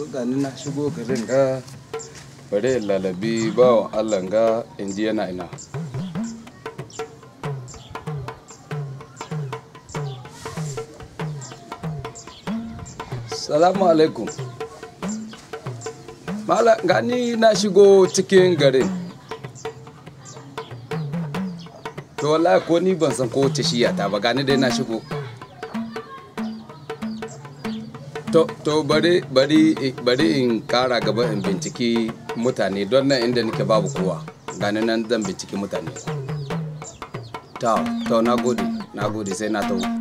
gani na shigo garin ga bare in lalabi bawan allah ga in ji yana ina salamu alaikum mala gani na shigo cikin garin to wallahi ko ni ban san ko wace shiya ta ba gani dai na shigo to to bari bari bari in kara gaba in binciki mutane don nan inda nake babu kowa gani nan zan binciki mutane to to na gode na gode sai na tawo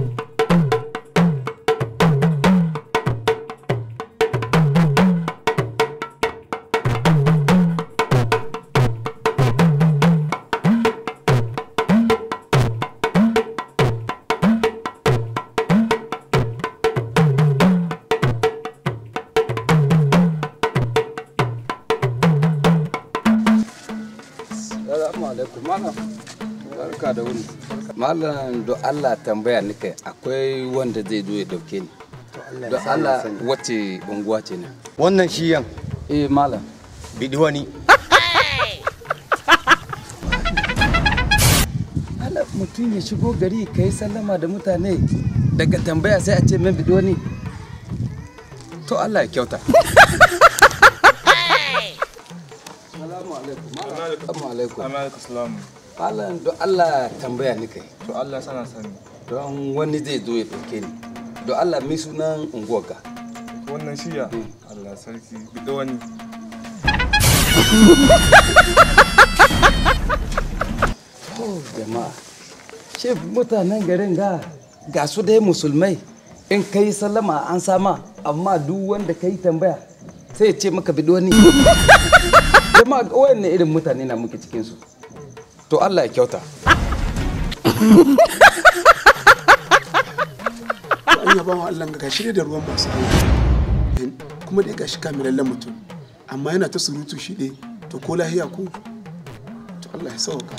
Assalamu alaikum malam. Barka da wuni. Malam do Allah tambaya nika akwai wanda zai zo ya dauke ni. Do Allah wace unguwa ce ne? wannan shiyan Eh malam. bidi wani Allah mutum ya shigo gari ka yi sallama da mutane daga tambaya sai a ce min bido ni. To Allah ya kyauta. Assalamu alaikum. Assalamu alaikum. Amerika salam. Malam do Allah tambaya nika To Allah sana sani. don wani zai zo ya dauke ni. Do Allah mi sunan unguwar ka. Wannan shiya. Allah sarki. Bido wani. Oh jama'a, ce mutanen garin ga ga su dai musulmai in ka yi sallama an sama amma duk wanda ka yi tambaya sai ya ce maka bido ni. jama'a wayanne irin mutane na muke cikinsu. To Allah ya kyauta. an yaba wa Allah ga shi da ruwan masu hankali kuma dai gashi kamilallen mutum amma yana ta surutu shi ne to ko lahiya ko to Allah ya sauka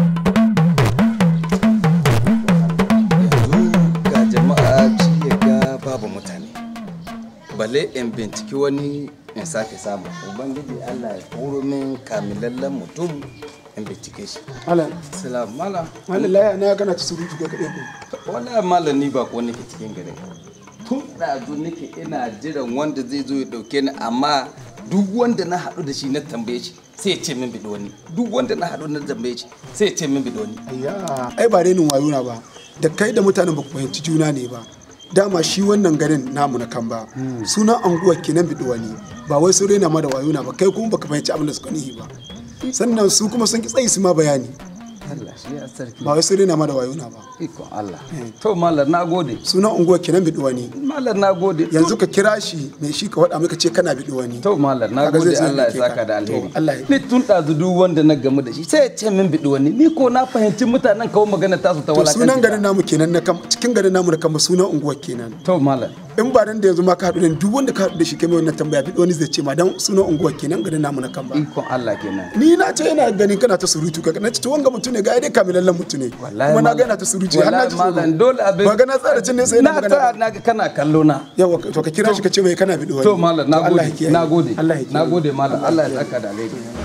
Yanzu ga jama'a ci ya ga babu mutane. Balle in binciki wani in sake samu. Ubangiji Allah ya horo min kamilallen mutum in bincike shi. Allah Salam malam. Allah lahiya na kana ta surutu ga kaɗai ko wala malam ni ba ko nake cikin garin tun ɗazu nake ina jiran wanda zai zo ya ɗauke ni amma duk wanda na haɗu da shi na tambaye shi sai ya ce min biɗo wani duk wanda na haɗu na tambaye shi sai ya ce min biɗo wani ayya ai ba renin wayo na ba da kai da mutanen ba ku fahimci juna ne ba dama shi wannan garin namu na kan ba sunan anguwar kenan biɗi wani ba wai sun rena ma da wayo na ba kai kuma baka fahimci abin da suka nihi ba sannan su kuma sun ki tsayi su ma bayani Allah shi ya sarki ba wai sun rena ma da wayo na ba ikon Allah to malam na gode sunan unguwar kenan biɗi wani malam na gode yanzu ka kira shi mai shi ka waɗa maka ce kana biɗi wani to malam na Kaga gode zai zo Allah ya ɗauke ka. saka da alheri To, Allah ya- ni tun ɗazu duk wanda na gamu da shi sai ya ce min biɗo wani ni ko na fahimci mutanen kawo magana tasu ta to walakanci sunan garin namu kenan na kam cikin garin namu na kama sunan unguwar kenan to malam in ba dan da yanzu ma ka haɗu da ni, duk wanda ka haɗu da shi kai mai wannan tambaya biɗi wani zai ce ma dan sunan unguwar kenan garin namu na kan ba ikon Allah kenan ni na ce yana ganin kana ta surutu ka na ce to wanga mutum ne ga dai kamilallen mutum ne wallahi kuma na malam- ga yana ta surutu har na wallahi ji malam tsoro dole abin ba ga na tsara cin ne sai na na ta magana na ga kana kallo na yawa to ka kira shi ka ce mai kana biɗi wani to malam na Allah ya gode kiyaye. na gode Allah ya na kiyaye. gode malam Allah ya saka da alheri